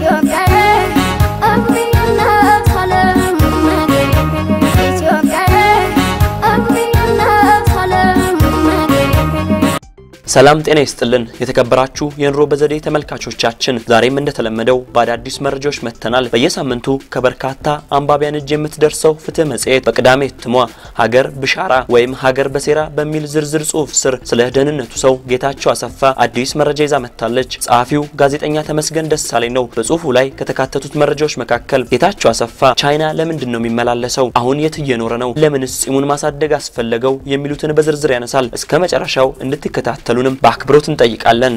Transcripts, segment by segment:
ሰላም ጤና ይስጥልን የተከበራችሁ የኑሮ በዘዴ ተመልካቾቻችን፣ ዛሬም እንደተለመደው በአዳዲስ መረጃዎች መጥተናል። በየሳምንቱ ከበርካታ አንባቢያን እጅ የምትደርሰው ፍትህ መጽሔት በቅዳሜ እትሟ ሀገር ብሻራ ወይም ሀገር በሴራ በሚል ዝርዝር ጽሑፍ ስር ስለ ደህንነቱ ሰው ጌታቸው አሰፋ አዲስ መረጃ ይዛ መጥታለች። ጸሐፊው ጋዜጠኛ ተመስገን ደሳለኝ ነው። በጽሑፉ ላይ ከተካተቱት መረጃዎች መካከል ጌታቸው አሰፋ ቻይና ለምንድን ነው የሚመላለሰው? አሁን የት እየኖረ ነው? ለምንስ ጺሙን ማሳደግ አስፈለገው? የሚሉትን በዝርዝር ያነሳል። እስከ መጨረሻው እንድትከታተሉ ሁሉንም በአክብሮት እንጠይቃለን።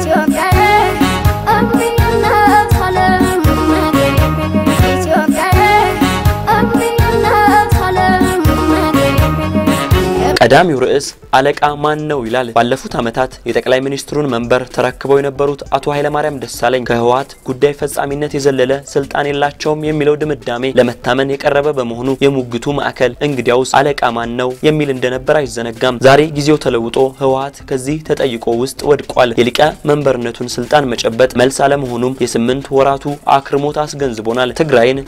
ቀዳሚው ርዕስ አለቃ ማን ነው ይላል። ባለፉት ዓመታት የጠቅላይ ሚኒስትሩን መንበር ተረክበው የነበሩት አቶ ኃይለማርያም ደሳለኝ ከህወሓት ጉዳይ ፈጻሚነት የዘለለ ስልጣን የላቸውም የሚለው ድምዳሜ ለመታመን የቀረበ በመሆኑ የሙግቱ ማዕከል እንግዲያውስ አለቃ ማን ነው የሚል እንደነበር አይዘነጋም። ዛሬ ጊዜው ተለውጦ ህወሓት ከዚህ ተጠይቆ ውስጥ ወድቋል። የሊቀ መንበርነቱን ስልጣን መጨበጥ መልስ አለመሆኑም የስምንት ወራቱ አክርሞት አስገንዝቦናል። ትግራይን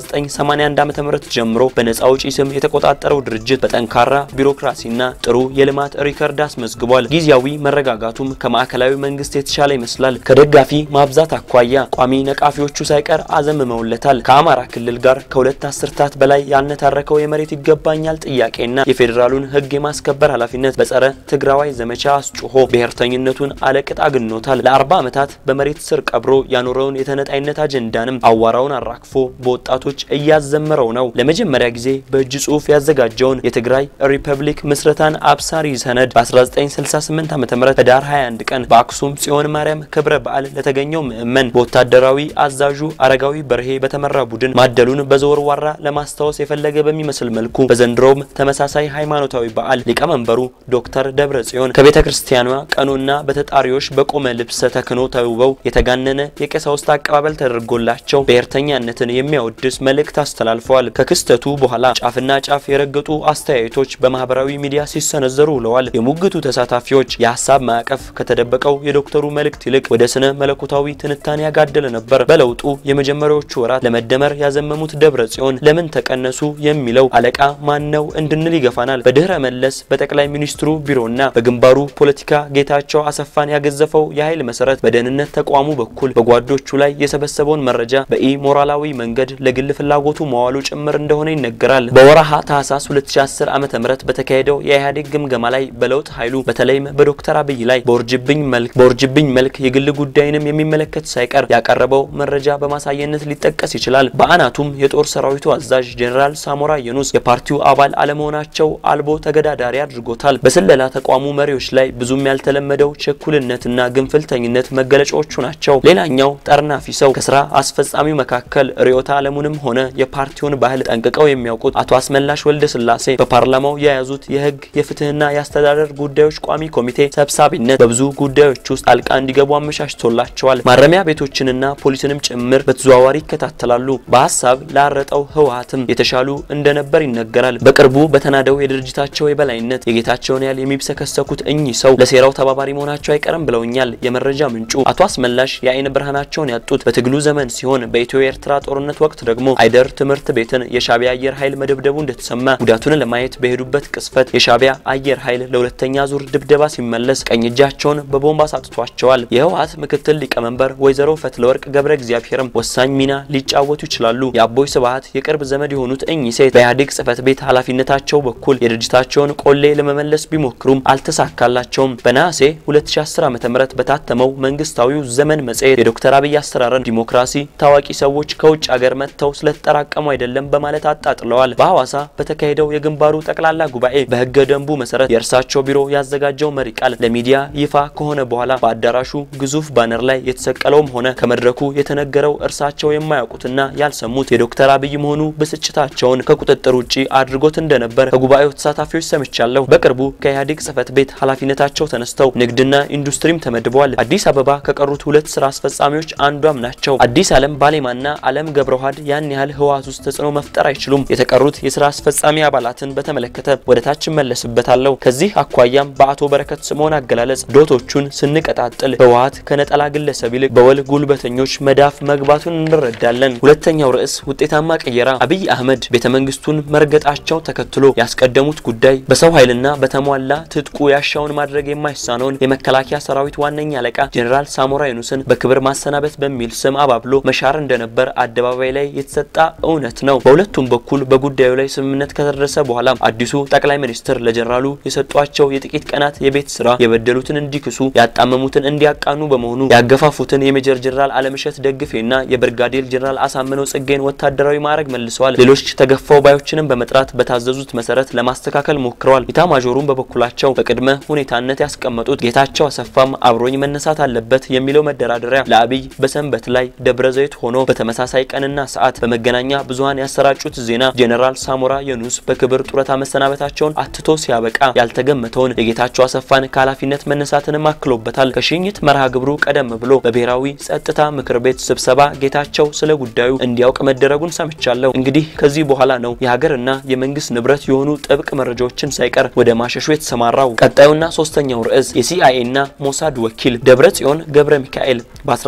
ከ1981 ዓ.ም ጀምሮ በነጻ አውጪ ስም የተቆጣጠረው ድርጅት በጠንካራ ቢሮክራሲ ና ጥሩ የልማት ሪከርድ አስመዝግቧል። ጊዜያዊ መረጋጋቱም ከማዕከላዊ መንግስት የተሻለ ይመስላል። ከደጋፊ ማብዛት አኳያ ቋሚ ነቃፊዎቹ ሳይቀር አዘምመውለታል። ከአማራ ክልል ጋር ከሁለት አስርታት በላይ ያልነታረከው የመሬት ይገባኛል ጥያቄና የፌዴራሉን ህግ የማስከበር ኃላፊነት በጸረ ትግራዋይ ዘመቻ አስጩሆ ብሔርተኝነቱን አለቅጥ አግኖታል። ለአርባ ዓመታት በመሬት ስር ቀብሮ ያኖረውን የተነጣይነት አጀንዳንም አዋራውን አራግፎ በወጣቶች እያዘመረው ነው። ለመጀመሪያ ጊዜ በእጅ ጽሁፍ ያዘጋጀውን የትግራይ ሪፐብሊክ ምስረታን አብሳሪ ሰነድ በ1968 ዓ.ም ህዳር 21 ቀን በአክሱም ጽዮን ማርያም ክብረ በዓል ለተገኘው ምዕመን በወታደራዊ አዛዡ አረጋዊ በርሄ በተመራ ቡድን ማደሉን በዘወርዋራ ለማስታወስ የፈለገ በሚመስል መልኩ በዘንድሮውም ተመሳሳይ ሃይማኖታዊ በዓል ሊቀመንበሩ ዶክተር ደብረ ጽዮን ከቤተ ክርስቲያኗ ቀኖና በተጣሪዎች በቆመ ልብሰ ተክኖ ተውበው የተጋነነ የቀሳውስት አቀባበል ተደርጎላቸው ብሔርተኛነትን የሚያወድስ መልእክት አስተላልፈዋል። ከክስተቱ በኋላ ጫፍና ጫፍ የረገጡ አስተያየቶች በማህበራዊ ሚዲያ ሲሰነዘሩ ውለዋል። የሙግቱ ተሳታፊዎች የሀሳብ ማዕቀፍ ከተደበቀው የዶክተሩ መልእክት ይልቅ ወደ ስነ መለኮታዊ ትንታኔ ያጋደለ ነበር። በለውጡ የመጀመሪያዎቹ ወራት ለመደመር ያዘመሙት ደብረ ጽዮን ለምን ተቀነሱ የሚለው አለቃ ማን ነው እንድንል ይገፋናል። በድህረ መለስ በጠቅላይ ሚኒስትሩ ቢሮና በግንባሩ ፖለቲካ ጌታቸው አሰፋን ያገዘፈው የኃይል መሰረት በደህንነት ተቋሙ በኩል በጓዶቹ ላይ የሰበሰበውን መረጃ በኢ ሞራላዊ መንገድ ለግል ፍላጎቱ መዋሉ ጭምር እንደሆነ ይነገራል። በወረሃ ታህሳስ 2010 ዓ.ም በተካሄደው የኢህአዴግ ግምገማ ላይ በለውጥ ኃይሉ በተለይም በዶክተር አብይ ላይ በውርጅብኝ መልክ በውርጅብኝ መልክ የግል ጉዳይንም የሚመለከት ሳይቀር ያቀረበው መረጃ በማሳየነት ሊጠቀስ ይችላል። በአናቱም የጦር ሰራዊቱ አዛዥ ጄኔራል ሳሞራ የኑስ የፓርቲው አባል አለመሆናቸው አልቦ ተገዳዳሪ አድርጎታል። በስለላ ተቋሙ መሪዎች ላይ ብዙም ያልተለመደው ችኩልነትና ግንፍልተኝነት መገለጫዎቹ ናቸው። ሌላኛው ጠርናፊ ሰው ከስራ አስፈጻሚው መካከል ርዕዮተ ዓለሙንም ሆነ የፓርቲውን ባህል ጠንቅቀው የሚያውቁት አቶ አስመላሽ ወልደ ስላሴ በፓርላማው የያዙት የህግ የፍትህና የአስተዳደር ጉዳዮች ቋሚ ኮሚቴ ሰብሳቢነት በብዙ ጉዳዮች ውስጥ ጣልቃ እንዲገቡ አመቻችቶላቸዋል። ማረሚያ ቤቶችንና ፖሊስንም ጭምር በተዘዋዋሪ ይከታተላሉ። በሀሳብ ላረጠው ህወሓትም የተሻሉ እንደነበር ይነገራል። በቅርቡ በተናደው የድርጅታቸው የበላይነት የጌታቸውን ያህል የሚብሰከሰኩት እኚህ ሰው ለሴራው ተባባሪ መሆናቸው አይቀርም ብለውኛል የመረጃ ምንጩ። አቶ አስመላሽ የአይን ብርሃናቸውን ያጡት በትግሉ ዘመን ሲሆን በኢትዮ ኤርትራ ጦርነት ወቅት ደግሞ አይደር ትምህርት ቤትን የሻዕቢያ አየር ኃይል መደብደቡ እንደተሰማ ጉዳቱን ለማየት በሄዱበት ቅስፈት የሻዕቢያ አየር ኃይል ለሁለተኛ ዙር ድብደባ ሲመለስ ቀኝ እጃቸውን በቦምብ አሳጥቷቸዋል። የህወሓት ምክትል ሊቀመንበር ወይዘሮ ፈትለወርቅ ገብረ እግዚአብሔርም ወሳኝ ሚና ሊጫወቱ ይችላሉ። የአቦይ ስብሀት የቅርብ ዘመድ የሆኑት እኚህ ሴት በኢህአዴግ ጽህፈት ቤት ኃላፊነታቸው በኩል የድርጅታቸውን ቆሌ ለመመለስ ቢሞክሩም አልተሳካላቸውም። በነሐሴ 2010 ዓ.ም በታተመው መንግስታዊው ዘመን መጽሔት የዶክተር አብይ አስተራረን ዲሞክራሲ ታዋቂ ሰዎች ከውጭ ሀገር መጥተው ስለተጠራቀሙ አይደለም በማለት አጣጥለዋል። በሐዋሳ በተካሄደው የግንባሩ ጠቅላላ ጉባኤ በህገ ደንቡ መሰረት የእርሳቸው ቢሮ ያዘጋጀው መሪ ቃል ለሚዲያ ይፋ ከሆነ በኋላ በአዳራሹ ግዙፍ ባነር ላይ የተሰቀለውም ሆነ ከመድረኩ የተነገረው እርሳቸው የማያውቁትና ያልሰሙት የዶክተር አብይ መሆኑ ብስጭታቸውን ከቁጥጥር ውጪ አድርጎት እንደነበር ከጉባኤው ተሳታፊዎች ሰምቻለሁ። በቅርቡ ከኢህአዴግ ጽህፈት ቤት ኃላፊነታቸው ተነስተው ንግድና ኢንዱስትሪም ተመድበዋል። አዲስ አበባ ከቀሩት ሁለት ስራ አስፈጻሚዎች አንዷም ናቸው። አዲስ አለም ባሌማና አለም ገብረውሃድ ያን ያህል ህወሓት ውስጥ ተጽዕኖ መፍጠር አይችሉም። የተቀሩት የስራ አስፈጻሚ አባላትን በተመለከተ ወደ ታች እመለስበታለሁ። ከዚህ አኳያም በአቶ በረከት ስምኦን አገላለጽ ዶቶቹን ስንቀጣጥል ህወሓት ከነጠላ ግለሰብ ይልቅ በወል ጉልበተኞች መዳፍ መግባቱን እንረዳለን። ሁለተኛው ርዕስ ውጤታማ ቅየራ። አብይ አህመድ ቤተ መንግስቱን መርገጣቸው ተከትሎ ያስቀደሙት ጉዳይ በሰው ኃይልና በተሟላ ትጥቁ ያሻውን ማድረግ የማይሳነውን የመከላከያ ሰራዊት ዋነኛ አለቃ ጄኔራል ሳሞራ ዩኑስን በክብር ማሰናበት በሚል ስም አባብሎ መሻር እንደነበር አደባባይ ላይ የተሰጣ እውነት ነው። በሁለቱም በኩል በጉዳዩ ላይ ስምምነት ከተደረሰ በኋላ አዲሱ ጠቅላይ ሚኒስትር ለጀኔራሉ የሰጧቸው የጥቂት ቀናት የቤት ስራ የበደሉትን እንዲክሱ ያጣመሙትን እንዲያቃኑ በመሆኑ ያገፋፉትን የሜጀር ጀኔራል አለምሸት ደግፌና የብርጋዴር ጀኔራል አሳምነው ጽጌን ወታደራዊ ማዕረግ መልሰዋል። ሌሎች ተገፋው ባዮችንም በመጥራት በታዘዙት መሰረት ለማስተካከል ሞክረዋል። ኢታማዦሩም በበኩላቸው በቅድመ ሁኔታነት ያስቀመጡት ጌታቸው አሰፋም አብሮኝ መነሳት አለበት የሚለው መደራደሪያ ለአብይ በሰንበት ላይ ደብረ ዘይት ሆኖ በተመሳሳይ ቀንና ሰዓት በመገናኛ ብዙኃን ያሰራጩት ዜና ጄኔራል ሳሞራ የኑስ በክብር ጡረታ መሰናበታቸውን አትቶ ሲያበቃ ያልተገመተውን የጌታቸው አሰፋን ከኃላፊነት መነሳትንም አክሎበታል። ከሽኝት መርሃ ግብሩ ቀደም ብሎ በብሔራዊ ጸጥታ ምክር ቤት ስብሰባ ጌታቸው ስለ ጉዳዩ እንዲያውቅ መደረጉን ሰምቻለሁ። እንግዲህ ከዚህ በኋላ ነው የሀገርና የመንግስት ንብረት የሆኑ ጥብቅ መረጃዎችን ሳይቀር ወደ ማሸሹ የተሰማራው። ቀጣዩና ሶስተኛው ርዕስ የሲአይኤና ሞሳድ ወኪል ደብረ ጽዮን ገብረ ሚካኤል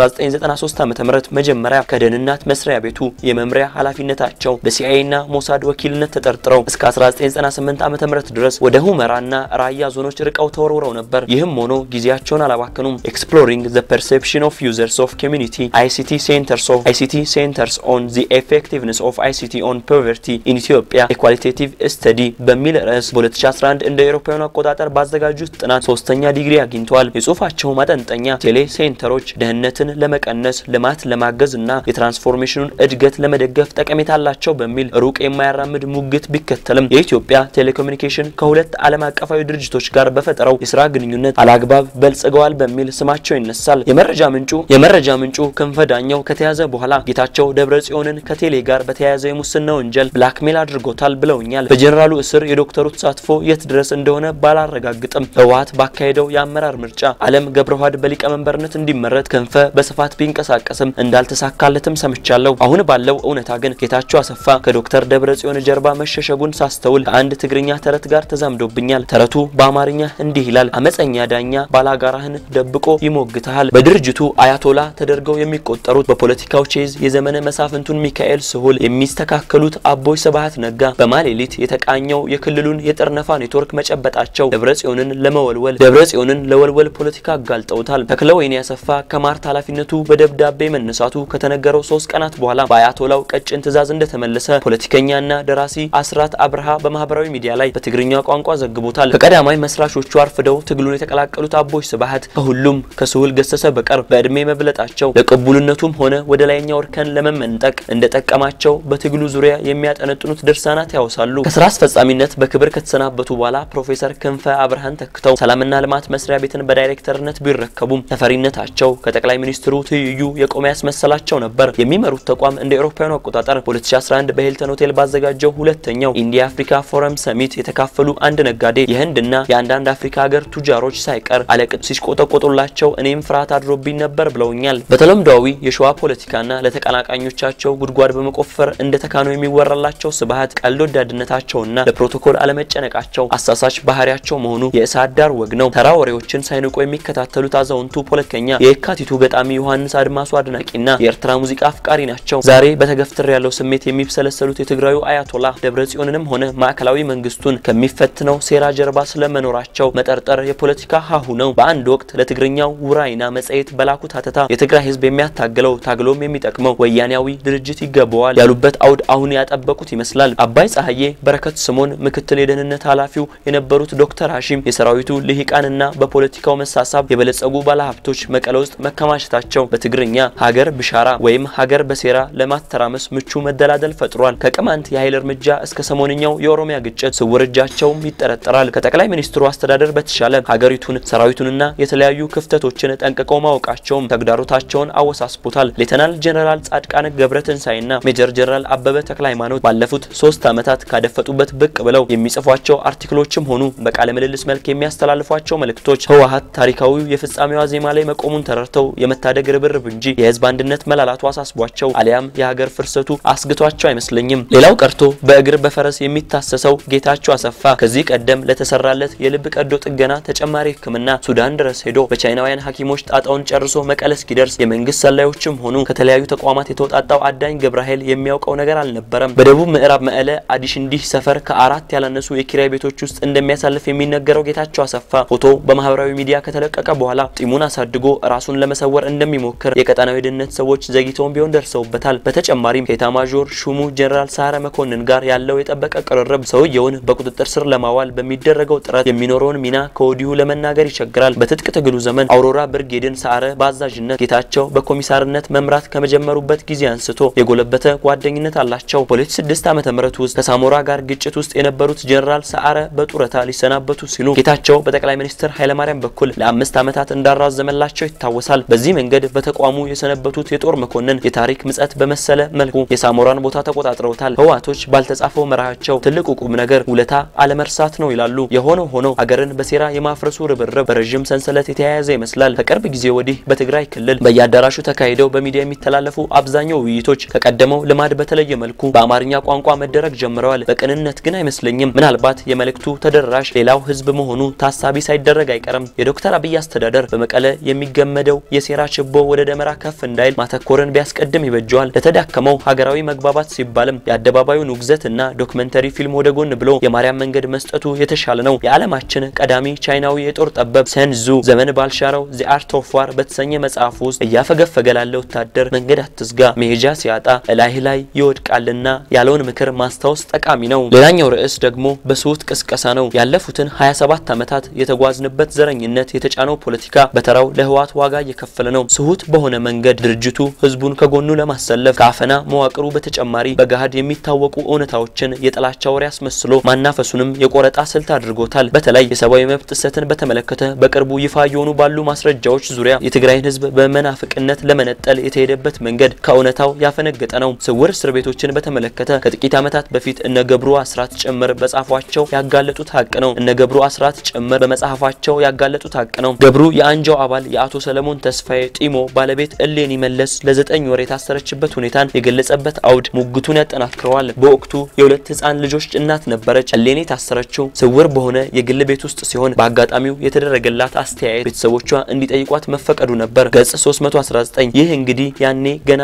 በ1993 ዓ.ም መጀመሪያ ከደህንነት መስሪያ ቤቱ የመምሪያ ኃላፊነታቸው በሲአይኤና ሞሳድ ወኪልነት ተጠርጥረው እስከ 1998 ዓ.ም ድረስ ወደ ሁመራና ራያ ዞኖች ርቀው ተወርውረው ነበር። ይህም ሆኖ ጊዜያቸውን አላባከኑም። ኤክስፕሎሪንግ ዘ ፐርሴፕሽን ኦፍ ዩዘርስ ኦፍ ኮሚኒቲ አይሲቲ ሴንተርስ ኦፍ አይሲቲ ሴንተርስ ኦን ዚ ኤፌክቲቭነስ ኦፍ አይሲቲ ኦን ፖቨርቲ ኢን ኢትዮጵያ ኤኳሊቴቲቭ ስተዲ በሚል ርዕስ በ2011 እንደ አውሮፓውያኑ አቆጣጠር ባዘጋጁት ጥናት ሶስተኛ ዲግሪ አግኝተዋል። የጽሁፋቸው ማጠንጠኛ ቴሌ ሴንተሮች ደህንነትን ለመቀነስ ልማት ለማገዝ እና የትራንስፎርሜሽኑን እድገት ለመደገፍ ጠቀሜታ አላቸው በሚል ሩቅ የማያራምድ ሙግት ቢከተልም የኢትዮጵያ ቴሌኮሙኒኬሽን ከሁለት ዓለም አቀፋዊ ድርጅቶች ጋር በፈጠረው የስራ ግንኙነት አላግባብ በልጽገዋል በሚል ስማቸው ይነሳል። የመረጃ ምንጩ የመረጃ ምንጩ ክንፈ ዳኘው ከተያዘ በኋላ ጌታቸው ደብረ ጽዮንን ከቴሌ ጋር በተያያዘ የሙስና ወንጀል ብላክሜል አድርጎታል ብለውኛል። በጀኔራሉ እስር የዶክተሩ ተሳትፎ የት ድረስ እንደሆነ ባላረጋግጥም ህወሓት ባካሄደው የአመራር ምርጫ አለም ገብረዋህድ በሊቀመንበርነት እንዲመረጥ ክንፈ በስፋት ቢንቀሳቀስም እንዳልተሳካለትም ሰምቻለሁ። አሁን ባለው እውነታ ግን ጌታቸው አሰፋ ከዶክተር ደብረ ጽዮን ጀርባ መሸሸጉን ሳስተውል ከአንድ ትግርኛ ተረት ጋር ተዛምዶብኛል። ተረቱ በአማርኛ እንዲህ ይላል። አመፀኛ ዳኛ ባላጋራህን ደብቆ ይሞግተሃል። በድርጅቱ አያቶላ ተደርገው የሚቆጠሩት በፖለቲካው ቼዝ የዘመነ መሳፍንቱን ሚካኤል ስሁል የሚስተካከሉት አቦይ ስብሀት ነጋ በማሌሊት የተቃኘው የክልሉን የጠርነፋ ኔትወርክ መጨበጣቸው ደብረ ጽዮንን ለመወልወል ደብረ ጽዮንን ለወልወል ፖለቲካ አጋልጠውታል። ተክለወይኒ አሰፋ ከማርት ኃላፊነቱ በደብዳቤ መነሳቱ ከተነገረው ሶስት ቀናት በኋላ በአያቶላው ቀጭን ትዕዛዝ እንደተመለሰ ፖለቲከኛና ደራሲ አስራት አብርሃ በማህበራዊ ሚዲያ ላይ በትግርኛ ቋንቋ ዘግቦታል። ከቀዳማይ መስራቾቹ አርፍደው ትግሉን የተቀላቀሉት አቦይ ስብሀት ከሁሉም ከስሁል ገሰሰ በቀር በእድሜ መብለጣቸው ለቅቡልነቱም ሆነ ወደ ላይኛው እርከን ለመመንጠቅ እንደጠቀማቸው በትግሉ ዙሪያ የሚያጠነጥኑት ድርሳናት ያወሳሉ። ከስራ አስፈጻሚነት በክብር ከተሰናበቱ በኋላ ፕሮፌሰር ክንፈ አብርሃን ተክተው ሰላምና ልማት መስሪያ ቤትን በዳይሬክተርነት ቢረከቡም ተፈሪነታቸው ከጠቅላይ ሚኒስትሩ ትይዩ የቆመ ያስመሰላቸው ነበር። የሚመሩት ተቋም እንደ ኤሮፓውያኑ አቆጣጠር 2011 በሂልተን ሆቴል ባዘጋጀው ሁለተኛው ኢንዲያ አፍሪካ ፎረም ሰሚት የተካፈሉ አንድ ነጋዴ የህንድና የአንዳንድ አፍሪካ ሀገር ቱጃሮች ሳይቀር አለቅጥ ሲሽቆጠቆጡላቸው እኔም ፍርሃት አድሮብኝ ነበር ብለውኛል። በተለምዷዊ የሸዋ ፖለቲካና ለተቀናቃኞቻቸው ጉድጓድ በመቆፈር እንደ ተካኑ የሚወራላቸው ስብሀት ቀልድ ወዳድነታቸውና ለፕሮቶኮል አለመጨነቃቸው አሳሳች ባህሪያቸው መሆኑ የእሳት ዳር ወግ ነው። ተራ ወሬዎችን ሳይንቁ የሚከታተሉት አዛውንቱ ፖለቲከኛ የየካቲቱ ገጣሚ ዮሐንስ አድማሱ አድናቂና የኤርትራ ሙዚቃ አፍቃሪ ናቸው። ዛሬ በተገፍትር ያለው ስሜት የሚብሰለሰሉት የትግራዩ አያቶላ ደብረ ጽዮንንም ሆነ ማዕከላዊ መንግስቱን ከሚፈትነው ሴራ ጀርባ ስለመኖራቸው መጠርጠር የፖለቲካ ሀሁ ነው። በአንድ ወቅት ለትግርኛው ውራይና መጽሔት በላኩት ሀተታ የትግራይ ህዝብ የሚያታግለው ታግሎም የሚጠቅመው ወያኔያዊ ድርጅት ይገባዋል ያሉበት አውድ አሁን ያጠበቁት ይመስላል። አባይ ፀሐዬ፣ በረከት ስምኦን ምክትል የደህንነት ኃላፊው የነበሩት ዶክተር ሀሺም የሰራዊቱ ልሂቃንና በፖለቲካው መሳሳብ የበለጸጉ ባለሀብቶች መቀለ ውስጥ መከማቸታቸው በትግርኛ ሀገር ብሻራ ወይም ሀገር በሴራ ለማተራመስ ምቹ መደላደል ፈጥሯል። ከቅማንት የኃይል እርምጃ እስከ ሰሞንኛው የኦሮሚያ ግጭት ስውር እጃቸውም ይጠረጠራል። ከጠቅላይ ሚኒስትሩ አስተዳደር በተሻለ ሀገሪቱን ሰራዊቱንና የተለያዩ ክፍተቶችን ጠንቅቀው ማወቃቸውም ተግዳሮታቸውን አወሳስቦታል። ሌተናል ጀነራል ጻድቃን ገብረትንሳኤና ሜጀር ጀነራል አበበ ተክለ ሃይማኖት ባለፉት ሶስት ዓመታት ካደፈጡበት ብቅ ብለው የሚጽፏቸው አርቲክሎችም ሆኑ በቃለ ምልልስ መልክ የሚያስተላልፏቸው መልእክቶች ህወሀት ታሪካዊው የፍጻሜዋ ዜማ ላይ መቆሙን ተረድተው የመታደግ ርብርብ እንጂ የህዝብ አንድነት መላላቱ አሳስቧቸው አሊያም የሀገር ፍርሰቱ አስግቷቸው አይመስለኝም። ሌላው ቀርቶ በእግር በፈረስ የሚታሰሰው ጌታቸው አሰፋ አሰፋ ከዚህ ቀደም ለተሰራለት የልብ ቀዶ ጥገና ተጨማሪ ሕክምና ሱዳን ድረስ ሄዶ በቻይናውያን ሐኪሞች ጣጣውን ጨርሶ መቀለ እስኪደርስ የመንግስት ሰላዮችም ሆኑ ከተለያዩ ተቋማት የተውጣጣው አዳኝ ገብረ ኃይል የሚያውቀው ነገር አልነበረም። በደቡብ ምዕራብ መቀለ አዲሽንዲህ ሰፈር ከአራት ያላነሱ የኪራይ ቤቶች ውስጥ እንደሚያሳልፍ የሚነገረው ጌታቸው አሰፋ ፎቶ በማህበራዊ ሚዲያ ከተለቀቀ በኋላ ጢሙን አሳድጎ ራሱን ለመሰወር እንደሚሞክር የቀጠናው የደህንነት ሰዎች ዘግይተውን ቢሆን ደርሰውበታል። በተጨማሪም ከኤታማዦር ሹሙ ጀኔራል ሰዓረ መኮንን ጋር ያለው የጠበቀ ቅርርብ ሰውየውን በቁጥጥር ስር ለማዋል በሚደረገው ጥረት የሚኖረውን ሚና ከወዲሁ ለመናገር ይቸግራል። በትጥቅ ትግሉ ዘመን አውሮራ ብርጌድን ሰዓረ በአዛዥነት ጌታቸው በኮሚሳርነት መምራት ከመጀመሩበት ጊዜ አንስቶ የጎለበተ ጓደኝነት አላቸው። በ2006 ዓ ም ውስጥ ከሳሞራ ጋር ግጭት ውስጥ የነበሩት ጀኔራል ሰዓረ በጡረታ ሊሰናበቱ ሲሉ ጌታቸው በጠቅላይ ሚኒስትር ኃይለማርያም በኩል ለአምስት ዓመታት እንዳራዘመላቸው ይታወሳል። በዚህ መንገድ በተቋሙ የሰነበቱት የጦር መኮንን የታሪክ ምጸት በመሰለ መልኩ የሳሞራን ቦታ ተቆጣጥረውታል። ህወሓቶች ባልተጻፈው መርሃቸው ትልቁ ቁም ነገር ውለታ አለመርሳት ነው ይላሉ። የሆነው ሆኖ አገርን በሴራ የማፍረሱ ርብርብ በረዥም ሰንሰለት የተያያዘ ይመስላል። ከቅርብ ጊዜ ወዲህ በትግራይ ክልል በየአዳራሹ ተካሂደው በሚዲያ የሚተላለፉ አብዛኛው ውይይቶች ከቀደመው ልማድ በተለየ መልኩ በአማርኛ ቋንቋ መደረግ ጀምረዋል። በቅንነት ግን አይመስለኝም። ምናልባት የመልእክቱ ተደራሽ ሌላው ህዝብ መሆኑ ታሳቢ ሳይደረግ አይቀርም። የዶክተር አብይ አስተዳደር በመቀለ የሚገመደው የሴራ ችቦ ወደ ደመራ ከፍ እንዳይል ማተኮርን ቢያስቀድም ይበጀዋል። ለተዳከመው ሀገራዊ መግባባት ሲባልም የአደባባዩን ውግዘት እና ዶክመንተሪ ፊልም ወደ ጎን ብሎ የማርያም መንገድ መስጠቱ የተሻለ ነው። የዓለማችን ቀዳሚ ቻይናዊ የጦር ጠበብ ሰንዙ ዘመን ባልሻረው ዚ አርት ኦፍ ዋር በተሰኘ መጽሐፍ ውስጥ እያፈገፈገ ላለ ወታደር መንገድ አትዝጋ፣ መሄጃ ሲያጣ እላይህ ላይ ይወድቃልና ያለውን ምክር ማስታወስ ጠቃሚ ነው። ሌላኛው ርዕስ ደግሞ በስሁት ቅስቀሳ ነው። ያለፉትን 27 ዓመታት የተጓዝንበት ዘረኝነት የተጫነው ፖለቲካ በተራው ለህወሓት ዋጋ እየከፈለ ነው። ስሁት በሆነ መንገድ ድርጅቱ ህዝቡን ከጎኑ ለማሰለፍ ከአፈና መዋቅሩ በተጨማሪ በገሃድ የሚታወቁ እውነታዎችን የጥላቻ ወሬ አስመስሎ ማናፈሱንም የቆረጣ ስልት አድርጎታል። በተለይ የሰብአዊ መብት ጥሰትን በተመለከተ በቅርቡ ይፋ እየሆኑ ባሉ ማስረጃዎች ዙሪያ የትግራይን ህዝብ በመናፍቅነት ለመነጠል የተሄደበት መንገድ ከእውነታው ያፈነገጠ ነው። ስውር እስር ቤቶችን በተመለከተ ከጥቂት ዓመታት በፊት እነ ገብሩ አስራት ጭምር በጻፏቸው ያጋለጡት ሀቅ ነው። እነ ገብሩ አስራት ጭምር በመጽሐፋቸው ያጋለጡት ሀቅ ነው። ገብሩ የአንጃው አባል የአቶ ሰለሞን ተስፋዬ ጢሞ ባለቤት እሌኒ መለስ ለዘጠኝ ወር የታሰረችበት ሁኔታን የገለጸበት አውድ ሙግቱን ያጠናክረዋል። በወቅቱ የሁለት ህፃን ልጆች እናት ነበረች። እሌኒ የታሰረችው ስውር በሆነ የግል ቤት ውስጥ ሲሆን በአጋጣሚው የተደረገላት አስተያየት ቤተሰቦቿ እንዲጠይቋት መፈቀዱ ነበር። ገጽ 319 ይህ እንግዲህ ያኔ ገና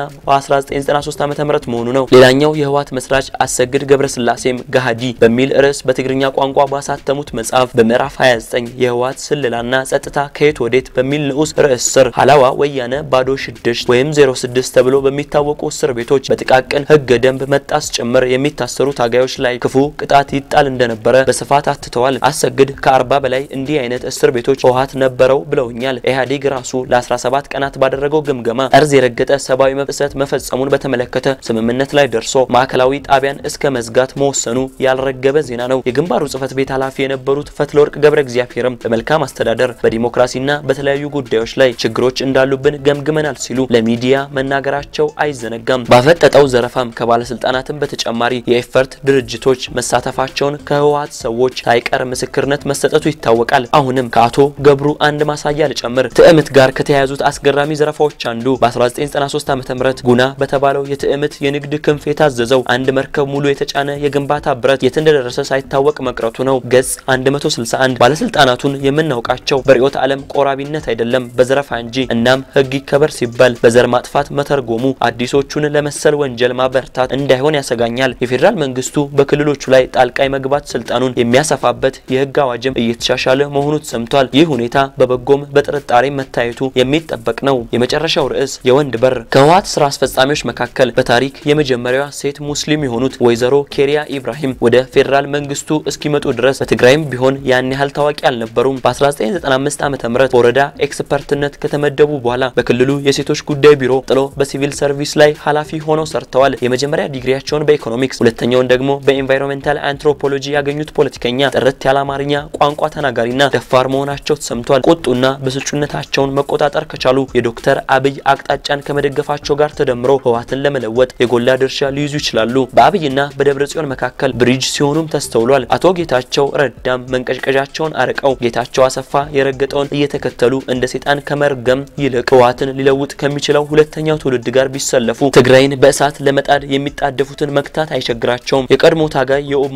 በ1993 ዓ ም መሆኑ ነው። ሌላኛው የህወሓት መስራች አሰግድ ገብረስላሴም ገሃዲ በሚል ርዕስ በትግርኛ ቋንቋ ባሳተሙት መጽሐፍ በምዕራፍ 29 የህወሓት ስለላና ጸጥታ ከየት ወዴት በሚል ንዑስ ርዕስ ስር ሀላዋ ወያነ ባዶ ሽድሽት ወይም 06 ተብሎ በሚታወቁ እስር ቤቶች በጥቃቅን ህገ ደንብ መጣስ ጭምር የሚታሰሩ ታጋዮች ላይ ክፉ ቅጣት ይጣል እንደነበረ በስፋት አትተዋል። አሰግድ ከ40 በላይ እንዲህ አይነት እስር ቤቶች ህወሓት ነበረው ብለውኛል። ኢህአዴግ ራሱ ለ17 ቀናት ባደረገው ግምገማ ጠርዝ የረገጠ ሰብአዊ መብት ጥሰት መፈጸሙን በተመለከተ ስምምነት ላይ ደርሶ ማዕከላዊ ጣቢያን እስከ መዝጋት መወሰኑ ያልረገበ ዜና ነው። የግንባሩ ጽህፈት ቤት ኃላፊ የነበሩት ፈትለወርቅ ገብረ እግዚአብሔርም በመልካም አስተዳደር በዲሞክራሲና በተለያዩ ጉዳዮች ላይ ችግሮች እንዳሉብን ገምግመናል ሲሉ ለሚዲያ መናገራቸው አይዘነጋም። ባፈጠጠው ዘረፋም ከባለስልጣናትም በተጨማሪ የኤፈርት ድርጅቶች መሳተፋቸውን ከህወሓት ሰዎች ሳይቀር ምስክርነት መሰጠቱ ይታወቃል። አሁንም ከአቶ ገብሩ አንድ ማሳያ ልጨምር። ትዕምት ጋር ከተያያዙት አስገራሚ ዘረፋዎች አንዱ በ1993 ዓ.ም ጉና በተባለው የትዕምት የንግድ ክንፍ የታዘዘው አንድ መርከብ ሙሉ የተጫነ የግንባታ ብረት የት እንደደረሰ ሳይታወቅ መቅረቱ ነው። ገጽ 161 ባለስልጣናቱን የምናውቃቸው በርዕዮተ ዓለም ቆራቢነት አይደለም በዘረፋ እንጂ። እናም ህግ ይከበር ሲባል በዘር ማጥፋት መተርጎሙ አዲሶቹን ለመሰል ወንጀል ማበርታት እንዳይሆን ያሰጋኛል። የፌዴራል መንግስቱ በክልሎቹ ላይ ጣልቃ የመግባት ስልጣኑን የሚያሰፋበት የህግ አዋጅም እየተሻሻለ መሆኑ ተሰምቷል። ይህ ሁኔታ በበጎም በጥርጣሬ መታየቱ የሚጠበቅ ነው። የመጨረሻው ርዕስ የወንድ በር ከህወሓት ስራ አስፈጻሚዎች መካከል በታሪክ የመጀመሪያዋ ሴት ሙስሊም የሆኑት ወይዘሮ ኬሪያ ኢብራሂም ወደ ፌዴራል መንግስቱ እስኪመጡ ድረስ በትግራይም ቢሆን ያን ያህል ታዋቂ አልነበሩም። በ1995 ዓ ም በወረዳ ኤክስፐርትነት ከተመደቡ በኋላ በክልሉ የሴቶች ጉዳይ ቢሮ ጥሎ በሲቪል ሰርቪስ ላይ ኃላፊ ሆነው ሰርተዋል። የመጀመሪያ ዲግሪያቸውን በኢኮኖሚክስ ሁለተኛውን ደግሞ በኤንቫይሮንሜንታል አንትሮፖሎጂ ያገኙት ፖለቲከኛ ጥርት ያለ አማርኛ ቋንቋ ተናጋሪና ደፋር መሆናቸው ተሰምቷል። ቁጡና ብስጩነታቸውን መቆጣጠር ከቻሉ የዶክተር አብይ አቅጣጫን ከመደገፋቸው ጋር ተደምሮ ህወሓትን ለመለወጥ የጎላ ድርሻ ሊይዙ ይችላሉ። በአብይና በደብረ ጽዮን መካከል ብሪጅ ሲሆኑም ተስተውሏል። አቶ ጌታቸው ረዳም መንቀዥቀዣቸውን አርቀው ጌታቸው አሰፋ የረገጠውን እየተከተሉ እንደ ሴጣን ከመርገም ይልቅ ህወሓትን ሊለውጥ ከሚችለው ሁለተኛው ትውልድ ጋር ቢሰለፉ ትግራይን በእሳት ለመጣድ የሚጣደፉትን መክታት አይቸግራቸውም። የቀድሞ ታጋይ የኡማር አስፋው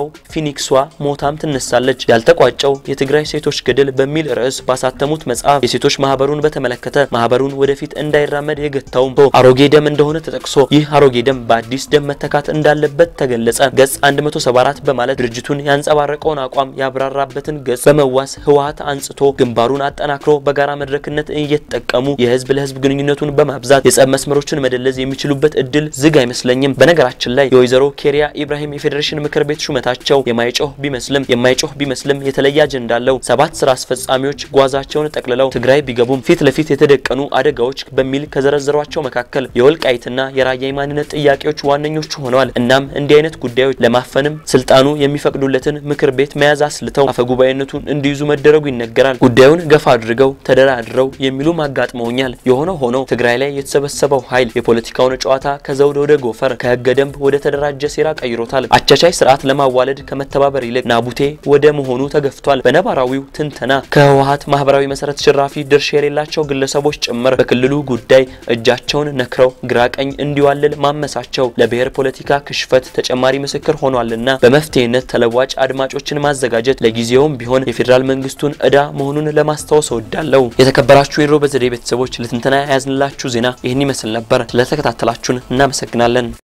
ያው ፊኒክሷ ሞታም ትነሳለች። ያልተቋጨው የትግራይ ሴቶች ገድል በሚል ርዕስ ባሳተሙት መጽሐፍ የሴቶች ማህበሩን በተመለከተ ማህበሩን ወደፊት እንዳይራመድ የገታውም አሮጌ ደም እንደሆነ ተጠቅሶ ይህ አሮጌ ደም በአዲስ ደም መተካት እንዳለበት ተገለጸ። ገጽ 174 በማለት ድርጅቱን ያንጸባረቀውን አቋም ያብራራበትን ገጽ በመዋስ ህወሀት አንጽቶ ግንባሩን አጠናክሮ በጋራ መድረክነት እየተጠቀሙ የህዝብ ለህዝብ ግንኙነቱን በማብዛት የጸብ መስመሮችን መደለዝ የሚችሉበት እድል ዝግ አይመስለኝም። በነገራችን ላይ የወይዘሮ ኬሪያ ኢብራሂም የፌዴሬሽን ምክር ቤት ሹመታቸው የማይጮህ ቢመስልም የማይጮህ ቢመስልም የተለየ አጀንዳ አለው። ሰባት ስራ አስፈጻሚዎች ጓዛቸውን ጠቅልለው ትግራይ ቢገቡም ፊት ለፊት የተደቀኑ አደጋዎች በሚል ከዘረዘሯቸው መካከል የወልቃይትና የራያ የማንነት ጥያቄዎች ዋነኞቹ ሆነዋል። እናም እንዲህ አይነት ጉዳዮች ለማፈንም ስልጣኑ የሚፈቅዱለትን ምክር ቤት መያዝ አስልተው አፈጉባኤነቱን እንዲይዙ መደረጉ ይነገራል። ጉዳዩን ገፋ አድርገው ተደራድረው የሚሉም አጋጥመውኛል። የሆነ ሆኖ ትግራይ ላይ የተሰበሰበው ኃይል የፖለቲካውን ጨዋታ ከዘውድ ወደ ጎፈር ከህገ ደንብ ወደ ተደራጀ ሴራ ቀይሮታል። አቻቻይ ስርዓት ለማዋለድ ከመተባበር ይልቅ ናቡቴ ወደ መሆኑ ተገፍቷል። በነባራዊው ትንተና ከህወሀት ማህበራዊ መሰረት ሽራፊ ድርሻ የሌላቸው ግለሰቦች ጭምር በክልሉ ጉዳይ እጃቸውን ነክረው ግራ ቀኝ እንዲዋልል ማመሳቸው ለብሔር ፖለቲካ ክሽፈት ተጨማሪ ምስክር ሆኗልና በመፍትሄነት ተለዋጭ አድማጮችን ማዘጋጀት ለጊዜውም ቢሆን የፌዴራል መንግስቱን እዳ መሆኑን ለማስታወስ እወዳለሁ። የተከበራችሁ የድሮ በዘዴ ቤተሰቦች ለትንተና የያዝንላችሁ ዜና ይህን ይመስል ነበር። ስለተከታተላችሁን እናመሰግናለን።